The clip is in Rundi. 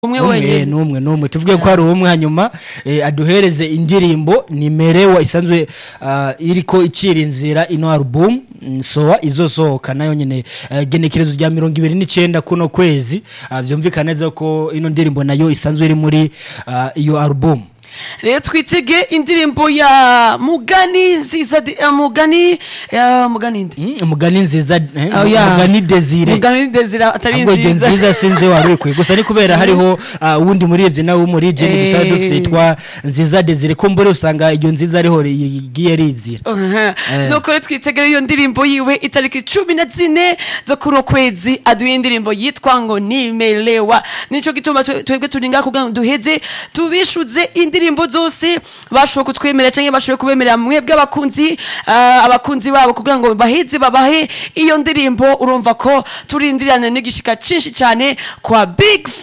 umwe umwe wenyine n'umwe n'umwe tuvuge ko hari umwe hanyuma eh, aduhereze indirimbo nimerewa isanzwe ah, iriko icira inzira ino album mm, soa izosohoka nayo nyene eh, genekerezo rya mirongo ibiri n'icenda kuno kwezi Ah, vyumvikana neza ko ino ndirimbo nayo isanzwe iri muri ah, iyo album rero twitege indirimbo ya mugani nziza di- eh, mugani ya mugani ndi Mm, mugani nziza eh, Oh, yeah. mugani desire mugani ndezira atari ahubwo igihe nziza nziza sinzi wari ukwiye gusa ni kubera hariho ah, uwundi murivye nawe w'umurigeni gusa Eh. dufise yitwa nziza desire ko mbere usanga iyo nziza ariho igiye rizira Aha. Eh. nuko rero twitegera iyo ndirimbo yiwe itariki cumi na zine zo kuno kwezi aduye indirimbo yitwa ngo nimelewa nico gituma twe- twebwe turi ngaha kugira ngo duheze tubishuze indirimbo zose bashoboye kutwemerera canke bashoboye kubemerera mwebwe abakunzi ah, abakunzi babo kugira ngo baheze babahe iyo ndirimbo urumva ko turindirana n'igishika cinshi cane kwa big